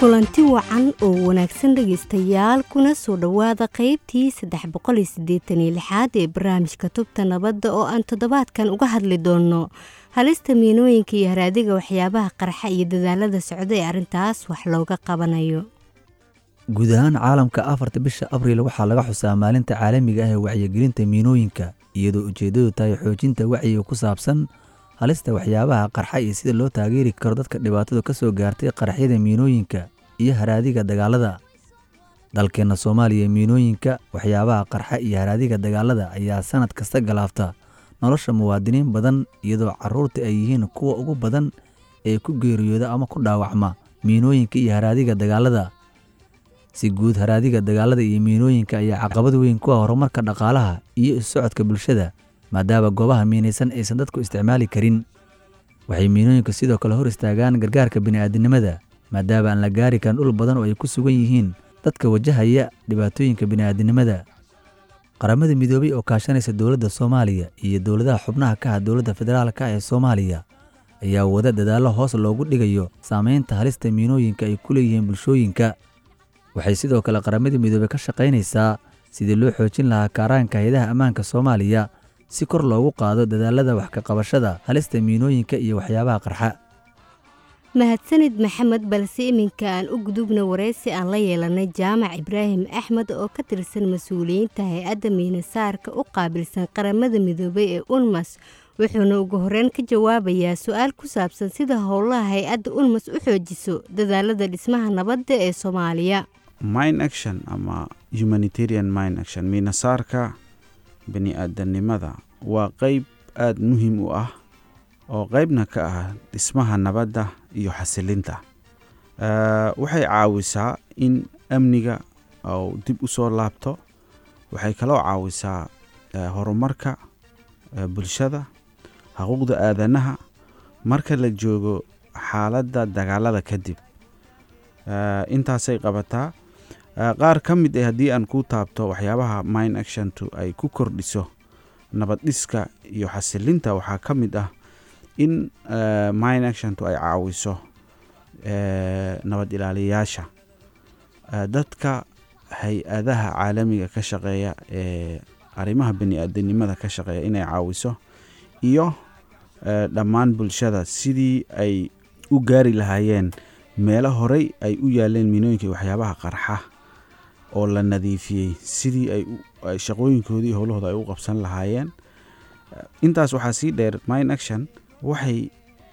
kulanti wacan oo wanaagsan dhegaystayaal kuna soo dhowaada qaybtii saddex boqol iyo siddeetan iyo lixaad ee barnaamijka tubta nabadda oo aan toddobaadkan uga hadli doonno halista miinooyinka iyo haraadiga waxyaabaha qarxa iyo dadaalada socda ee arrintaas wax looga qabanayo guud ahaan caalamka afarta bisha abriil waxaa laga xusaa maalinta caalamiga ah ee wacyigelinta miinooyinka iyadoo ujeeddadu tahay xoojinta wacyiga ku saabsan halista waxyaabaha qarxa iyo sida loo taageeri karo dadka dhibaatadu ka soo gaartay qaraxyada miinooyinka iyo haraadiga dagaalada dalkeenna soomaaliya miinooyinka waxyaabaha qarxa iyo haraadiga dagaalada ayaa sannad kasta galaafta nolosha muwaadiniin badan iyadoo carruurta ay yihiin kuwa ugu badan ee ku geeriyooda ama ku dhaawacma miinooyinka iyo haraadiga dagaalada si guud haraadiga dagaalada iyo miinooyinka ayaa caqabad weyn ku ah horumarka dhaqaalaha iyo isu socodka bulshada maadaama goobaha miinaysan aysan dadku isticmaali karin waxay miinooyinka sidoo kale hor istaagaan gargaarka bini'aadinimada maadaama aan la gaari karin dhul badan oo ay ku sugan yihiin dadka wajahaya dhibaatooyinka bini'aadinimada qaramada midoobay oo kaashanaysa dowladda soomaaliya iyo dowladaha xubnaha ka ah dowladda federaalka ee soomaaliya ayaa wada dadaallo hoos loogu dhigayo saamaynta halista miinooyinka ay ku leeyihiin bulshooyinka waxay sidoo kale qaramada midoobey ka shaqaynaysaa sidii loo xoojin lahaa kaaraanka hay-adaha ammaanka soomaaliya si kor loogu qaado dadaalada wax ka qabashada halista miinooyinka iyo waxyaabaha qarxa mahadsanid maxamed balse iminka aan u gudubna waraysi aan la yeelanay jaamac ibraahim axmed oo ka tirsan mas-uuliyiinta hay-adda miinasaarka u qaabilsan qaramada midoobay ee unmas wuxuuna ugu horeyn ka jawaabayaa su-aal ku saabsan sida howlaha hay-adda unmas u xoojiso dadaalada dhismaha nabadda ee soomaaliya mine action ama humanitarian mine action miinasaarka bani-aadanimada waa qeyb aada muhiim u ah oo qeybna ka ah dhismaha nabadda iyo xasilinta waxay caawisaa in amniga ou dib u soo laabto waxay kaloo caawisaa horumarka bulshada xuquuqda aadanaha marka la joogo xaaladda dagaalada kadib intaasay qabataa qaar ka mid ah haddii aan ku taabto waxyaabaha mine actiontu ay ku kordhiso nabad dhiska iyo xasilinta waxaa ka mid ah in mine actiontu ay caawiso nabad ilaaliyayaasha dadka hay-adaha caalamiga ka shaqeeya ee arrimaha bani-aadanimada ka shaqeeya inay caawiso iyo dhammaan bulshada sidii ay u gaari lahaayeen meelo horey ay u yaaleen miinooyinka waxyaabaha qarxa oo la nadiifiyey sidii ay shaqooyinkoodii howlahooda ay u qabsan lahaayeen intaas waxaa sii dheer mine action waxay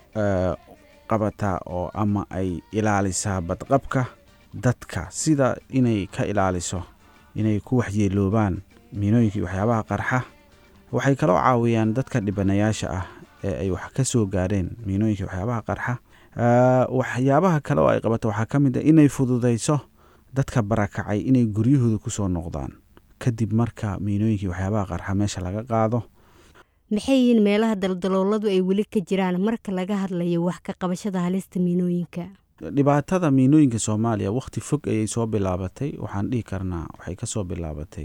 qabataa oo ama ay ilaalisaa badqabka dadka sida inay ka ilaaliso inay ku waxyeeloobaan miinooyinkii waxyaabaha qarxa waxay kaloo caawiyaan dadka dhibanayaasha ah ee ay wax ka soo gaareen miinooyinkii waxyaabaha qarxa waxyaabaha kale oo ay qabato waxaa ka mid ah inay fududayso dadka barakacay inay guryahooda ku soo noqdaan kadib marka miinooyinkii waxyaabaha qarxa meesha laga qaado maxay yihiin meelaha daldalooladu ay weli ka jiraan marka laga hadlayo wax ka qabashada halista miinooyinka dhibaatada miinooyinka soomaaliya wakhti fog ayay soo bilaabatay waxaan dhihi karnaa waxay ka soo bilaabatay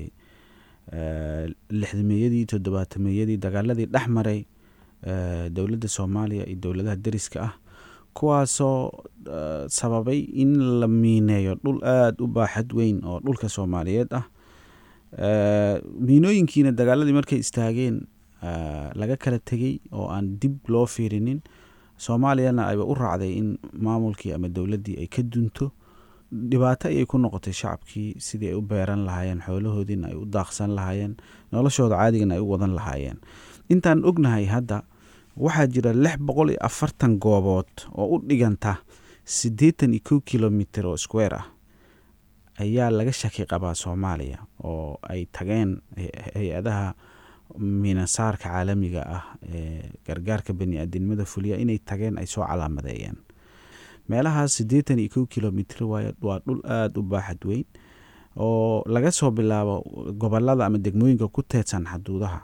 lixdameeyadii toddobaatameyadii dagaaladii dhex maray dowladda soomaaliya iyo dowladaha deriska ah kuwaasoo sababay in la miineeyo dhul aada u baaxad weyn oo dhulka soomaaliyeed ah miinooyinkiina dagaaladii markay istaageen laga kala tegey oo aan dib loo fiirinin soomaaliyana ayba u raacday in maamulkii ama dowladdii ay ka dunto dhibaato ayay ku noqotay shacabkii sidii ay u beeran lahaayeen xoolahoodiina ay u daaqsan lahaayeen noloshooda caadigana ay u wadan lahaayeen intaan ognahay hadda waxaa jira lix boqol iyo afartan goobood oo u dhiganta siddeetan iyo kow kilomitr oo square ah ayaa laga shaki qabaa soomaaliya oo ay tageen hay-adaha miinasaarka caalamiga ah ee gargaarka bani-aadinimada fuliya inay tageen ay soo calaamadeeyeen meelahaas siddeetan iyo kow kilomitr waay waa dhul aada u baaxad weyn oo laga soo bilaabo gobolada ama degmooyinka ku teedsan xaduudaha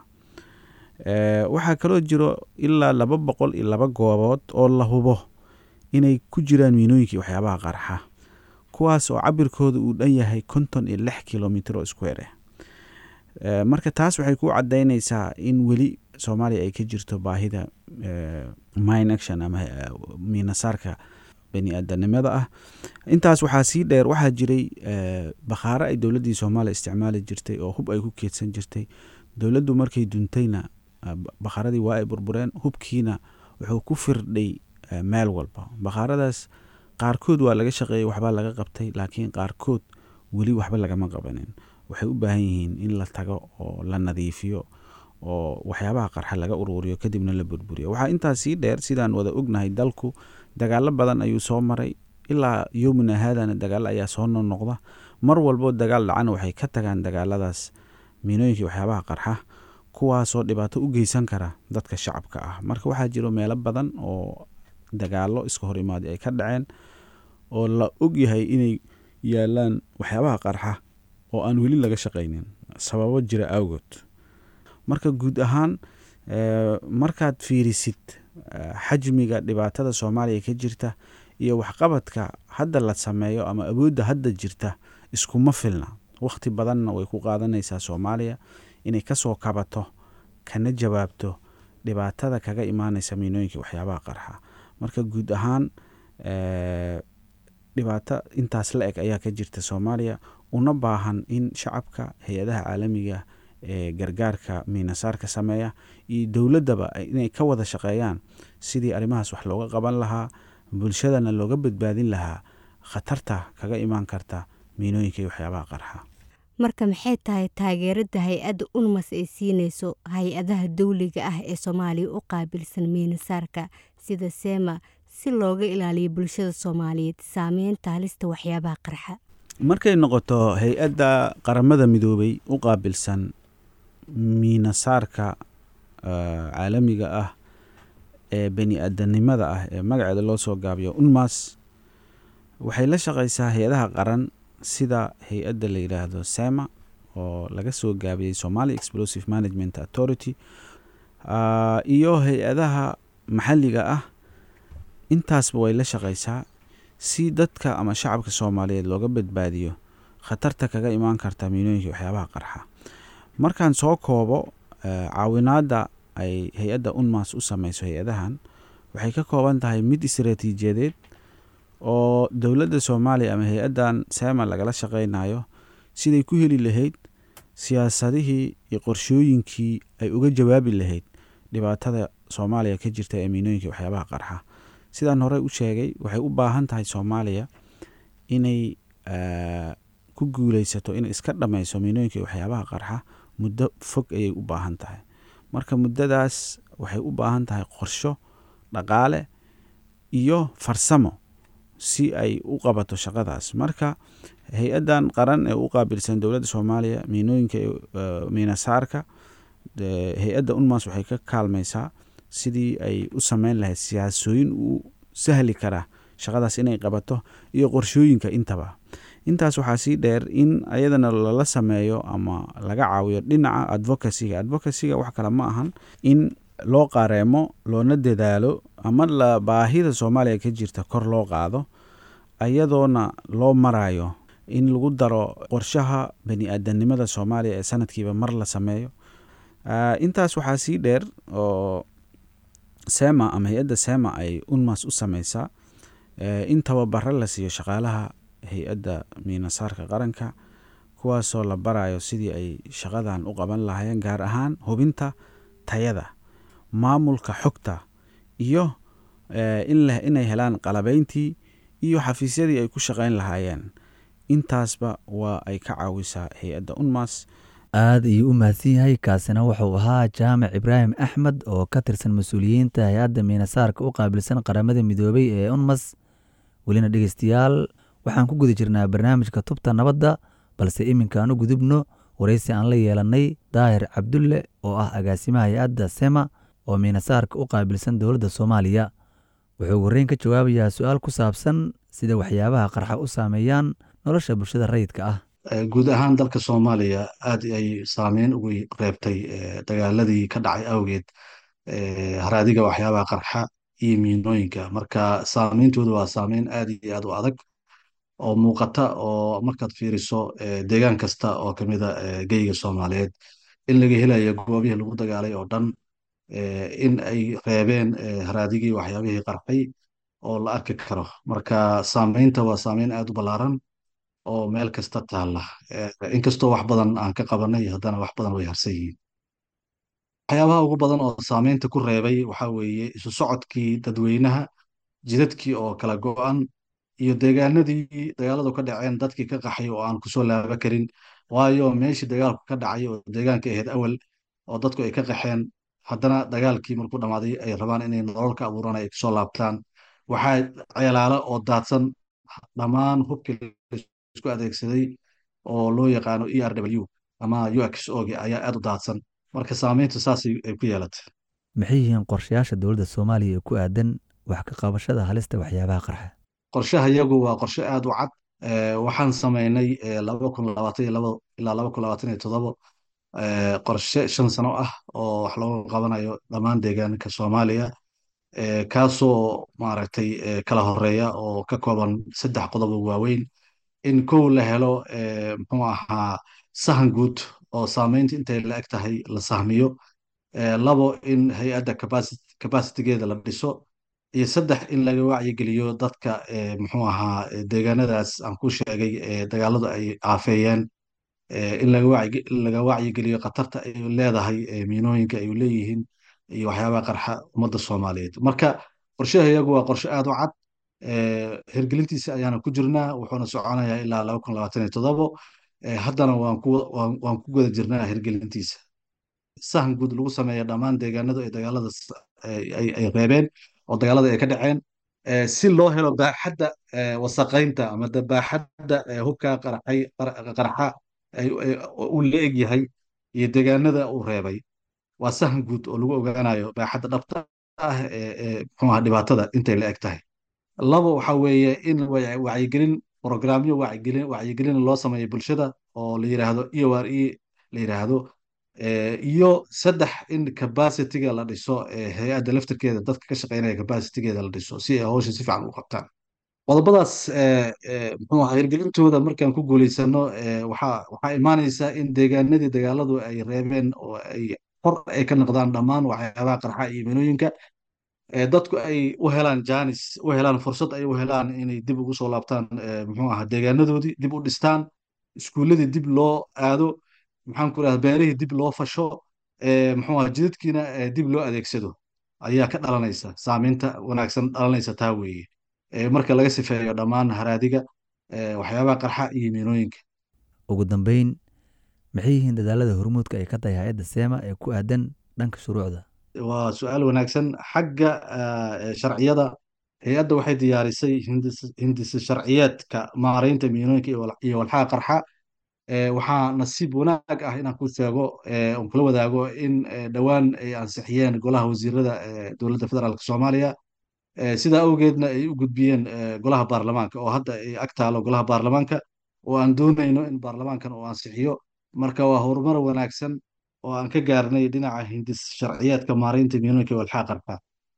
waxaa kaloo jiro ilaa laba boqol iyo laba goobood oo la hubo inay ku jiraan miinooyinkii waxyaabaha qarxa kuwaas oo cabirkooda uu dhan yahay konton iyo lix kilomitr oo square ah marka taas waxay ku cadaynaysaa in weli soomaaliya ay ka jirto baahida mine action ama miinasaarka bani aadanimada ah intaas waxaa sii dheer waxaa jiray bakhaaro ay dowladdii soomaaliya isticmaali jirtay oo hub ay ku keedsan jirtay dowladdu markay duntayna bakhaaradii waa ay burbureen hubkiina wuxuu ku firdhay meel walba bakhaaradaas qaarkood waa laga shaqeeyey waxbaa laga qabtay laakiin qaarkood weli waxba lagama qabanin waxay u baahan yihiin in la tago oo la nadiifiyo oo waxyaabaha qarxa laga ururiyo kadibna la burburiyo waxaa intaas sii dheer sidaan wada ognahay dalku dagaalo badan ayuu soo maray ilaa yowmina haadana dagaalo ayaa soo noqnoqda mar walbo dagaal dhacana waxay ka tagaan dagaaladaas miinooyinkii waxyaabaha qarxa kuwaasoo dhibaato u geysan kara dadka shacabka ah marka waxaa jiro meelo badan oo dagaalo iska hor imaadi ay ka dhaceen oo la ogyahay inay yaalaan waxyaabaha qarxa oo aan weli laga shaqaynin sababo jira awgood marka guud ahaan markaad fiirisid xajmiga dhibaatada soomaaliya ka jirta iyo waxqabadka hadda la sameeyo ama awoodda hadda jirta iskuma filna wakhti badanna way ku qaadanaysaa soomaaliya inay kasoo kabato kana jawaabto dhibaatada kaga imaanaysa miinooyinka waxyaabaha qarxa marka guud ahaan dhibaato intaas la eg ayaa ka jirta soomaaliya una baahan in shacabka hay-adaha caalamiga ee gargaarka miinasaarka sameeya iyo dowladdaba inay ka wada shaqeeyaan sidii arrimahaas wax looga qaban lahaa bulshadana looga badbaadin lahaa khatarta kaga imaan karta miinooyinka iyo waxyaabaha qarxa marka maxay tahay taageerada hay-adda unmas ay siinayso hay-adaha dawliga ah ee soomaaliya u qaabilsan miinasaarka sida seema si looga ilaaliyo bulshada soomaaliyeed saameynta halista waxyaabaha qarxa markay noqoto hay-adda qaramada midoobay u qaabilsan miinasaarka caalamiga ah ee bani aadanimada ah ee magaceeda loo soo gaabiyo unmas waxay la shaqaysaa hay-adaha qaran sida hay-adda la yidhaahdo sema oo laga soo gaabiyey somalia explosive management authority iyo hay-adaha maxalliga ah intaasba way la shaqaysaa si dadka ama shacabka soomaaliyeed looga badbaadiyo khatarta kaga imaan karta miinooyinka waxyaabaha qarxa markaan soo koobo caawinaadda ay hay-adda unmas u sameyso hay-adahan waxay ka kooban tahay mid istaraatiijiyadeed oo dowladda soomaaliya ama hay-addan sema lagala shaqeynayo siday ku heli lahayd siyaasadihii iyo qorshooyinkii ay uga jawaabi lahayd dhibaatada soomaaliya ka jirta ee miinooyinka waxyaabaha qarxa sidaan horey u sheegay waxay u baahan tahay soomaaliya inay ku guuleysato inay iska dhammayso miinooyinka waxyaabaha qarxa muddo fog ayay u baahan tahay marka muddadaas waxay u baahan tahay qorsho dhaqaale iyo farsamo si ay u qabato shaqadaas marka hay-addan qaran ee u qaabilsan dowladda soomaaliya miinooyinka miinasaarka hay-adda unmas waxay ka kaalmaysaa sidii ay u sameyn lahayd siyaasooyin u sahli kara shaqadaas inay qabato iyo qorshooyinka intaba intaas waxaa sii dheer in ayadana lala sameeyo ama laga caawiyo dhinaca advocacyga advocacyga wax kale ma ahan in loo qareemo loona dadaalo ama la baahida soomaaliya ka jirta kor loo qaado ayadoona loo marayo in lagu daro qorshaha bani aadanimada soomaaliya ee sanadkiiba mar la sameeyo intaas waxaa sii dheer oo sema ama hay-adda sema ay unmas u sameysaa in tababaro la siiyo shaqaalaha hay-adda miinasaarka qaranka kuwaasoo la barayo sidii ay shaqadan u qaban lahaayeen gaar ahaan hubinta tayada maamulka xogta iyo inay helaan qalabeyntii iyo xafiisyadii ay ku shaqeyn lahaayeen intaasba waa ay ka caawisaa hay-adda unmas aad ayuu u mahadsan yahay kaasina wuxuu ahaa jaamac ibraahim axmed oo ka tirsan mas-uuliyiinta hay-adda miinasaarka u qaabilsan qaramada midoobay ee unmas welina dhegeystayaal waxaan ku guda jirnaa barnaamijka tubta nabadda balse iminkaan u gudubno waraysi aan la yeelannay daahir cabdulle oo ah agaasimaha hay-adda sema oo miinasaarka u qaabilsan dowladda soomaaliya wuxuu warreyn ka jawaabayaa su-aal ku saabsan sida waxyaabaha qarxa u saameeyaan nolosha bulshada rayidka ah guud ahaan dalka soomaaliya aad ay saameyn ugu reebtay dagaaladii ka dhacay awgeed haraadiga waxyaabaha qarxa iyo miinooyinka marka saameyntooda waa saameyn aad iyo aad u adag oo muuqata oo markaad fiiriso deegaan kasta oo kamida geyga soomaaliyeed in laga helayo goobihii lagu dagaalay oo dhan in ay reebeen haraadigii waxyaabihii qarxay oo la arki karo marka saameynta waa saameyn aad u ballaaran oo meel kasta taalla inkastoo wax badan aan ka qabanay haddana wax badan way harsan yihiin waxyaabaha ugu badan oo saameynta ku reebay waxaa weeye isu socodkii dadweynaha jidadkii oo kala go'an iyo deegaanadii dagaaladu ka dhaceen dadkii ka qaxay oo aan kusoo laaba karin waayo meeshii dagaalku ka dhacay oo deegaanka ahayd awal oo dadku ay ka qaxeen haddana dagaalkii markuu dhammaaday ay rabaan inay nolol ka abuuraan ay kusoo laabtaan waxaa ceelaalo oo daadsan dhammaan hubkii isku adeegsaday oo loo yaqaano e r w ama ux og ayaa aad u daadsan marka saameyntu saasay ay ku yeelatay maxay yihiin qorshayaasha dowladda soomaaliya ee ku aadan wax ka qabashada halista waxyaabaha qarxa qorshaha iyagu waa qorshe aad u cad waxaan samaynay laba kun labaatan iyo labo ilaa laba kun labaatan iyo toddobo qorshe shan sano ah oo wax looga qabanayo dhammaan deegaanka soomaaliya kaasoo maaragtay kala horeeya oo ka kooban saddex qodob oo waaweyn in kow la helo muxuu ahaa sahan guud oo saameynta intay la eg tahay la sahmiyo labo in hay-adda capacitigeeda la dhiso iyo saddex in laga wacyigeliyo dadka muxuu ahaa deegaanadaas aan ku sheegay dagaaladu ay aafeeyeen in laga wacyigeliyo khatarta ay leedahay miinooyinka ay leeyihiin iyo waxyaabaha qarxa ummadda soomaaliyeed marka qorshaha iyagu waa qorshe aad u cad hirgelintiisa ayaana ku jirnaa wuxuuna soconayaa ilaa laba kun labaatan iyo toddobo haddana waan ku guda jirnaa hirgelintiisa sahan guud lagu sameeya dhammaan deegaanadu ay dagaalada ay reebeen oo dagaalada ay ka dhaceen si loo helo baaxadda wasaqaynta ama baaxadda hubka qarxa uu la eg yahay iyo deegaanada uu reebay waa sahan guud oo lagu ogaanayo baaxadda dhabta ah ee muxuuaha dhibaatada intay la eg tahay labo waxa weeye in wacyigelin programyo wacyigelin wacyigelin loo sameeyo bulshada oo la yiraahdo e o r e la yiraahdo iyo saddex in capacityga la dhiso hay-adda laftirkeeda dadka ka shaqeynaya capacitygeeda la dhiso si ay hawsha si fiican u qabtaan qodobadaas muxuu ahaa hirgelintooda markaan ku guulaysano waxaa waxaa imaanaysaa in deegaanadii dagaaladu ay reebeen oo ay hor ay ka noqdaan dhammaan waxyaabaha qarxa iyo minooyinka dadku ay u helaan janis u helaan fursad ay u helaan inay dib ugu soo laabtaan muxuu ahaa deegaanadoodii dib u dhistaan iskuulladii dib loo aado maxaan ku rahda beerihii dib loo fasho muxuu ahaa jidadkiina dib loo adeegsado ayaa ka dhalanaysa saameynta wanaagsan dhalanaysa taa weeye marka laga sifeeyo dhammaan haraadiga waxyaabaha qarxa iyo miinooyinka ugu dambeyn maxay yihiin dadaalada hormuudka ay ka tahay hay-adda seema ee ku aadan dhanka shuruucda waa su-aal wanaagsan xagga sharciyada hay-adda waxay diyaarisay hindisa sharciyeedka maaraynta miinooyinka iyo walxaha qarxa waxaa nasiib wanaag ah inaan ku sheego on kula wadaago in dhowaan ay ansixiyeen golaha wasiirada dowladda federaalk soomaaliya sidaa awgeedna ay u gudbiyeen golaha baarlamaanka oo hadda ay ag taalo golaha baarlamaanka oo aan doonayno in baarlamaankan uu ansixiyo marka waa horumar wanaagsan oo aan ka gaarnay dhinaca hindis sharciyeedka maaraynta miinooyinka walxaa qarxa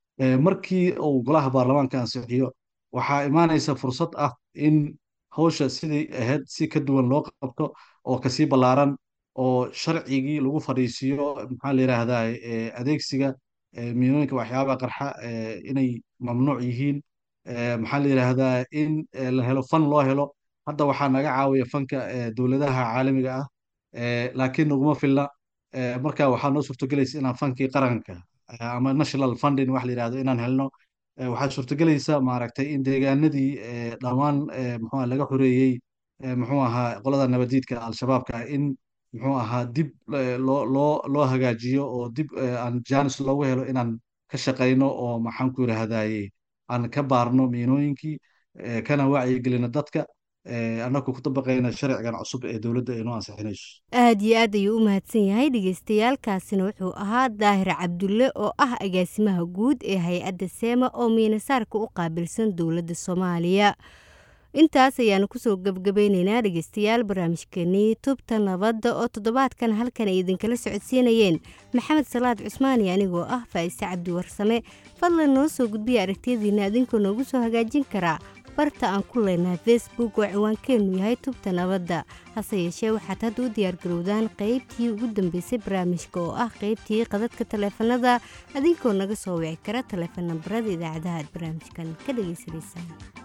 markii uu golaha baarlamaanka ansixiyo waxaa imaanaysa fursad ah in hawsha sidii ahayd si ka duwan loo qabto oo kasii ballaaran oo sharcigii lagu fadhiisiiyo maxaa la yidhaahdaa adeegsiga miinooyinka waxyaabaha qarxa inay mamnuuc yihiin maxaa la yidhaahdaa in la helo fan loo helo hadda waxaa naga caawiya fanka dowladaha caalamiga ah laakiin naguma filna marka waxaa noo suurtogelaysa inaan fankii qaranka ama national funding wax la yidhahdo inaan helno waxaa suurtogelaysa maaragtay in deegaanadii dhammaan muxuu laga xoreeyey muxuu ahaa qolada nabadiidka al-shabaabka in muxuu ahaa dib loo loo loo hagaajiyo oo dib aan janis loogu helo inaan ka shaqayno oo maxaan ku yidhaahdaye aan ka baarno miinooyinkii kana wacyigelino dadka annagu ku dabaqayna sharcigan cusub ee dowladda ay noo ansixinayso aad iyo aad ayuu u mahadsan yahay dhagaystayaalkaasina wuxuu ahaa daahir cabdulle oo ah agaasimaha guud ee hay-adda seema oo miinasaarka u qaabilsan dowladda soomaaliya intaas ayaanu kusoo gebgabayneynaa dhegeystayaal barnaamijkeenii tubta nabadda oo toddobaadkan halkan ay idinkala socodsiinayeen maxamed salaad cusmaani anigoo ah faa'ise cabdi warsame fadlan noo soo gudbiya aragtiyadiina adinkoo noogu soo hagaajin karaa barta aan ku leenahay facebook oo ciwaankeennu yahay tubta nabadda hase yeeshee waxaad hadda u diyaargarowdaan qaybtii ugu dambeysay barnaamijka oo ah qaybtii qadadka taleefanada adinkoo naga soo wici kara taleefan nambarada idaacadaha aad barnaamijkan ka dhagaysanaysaan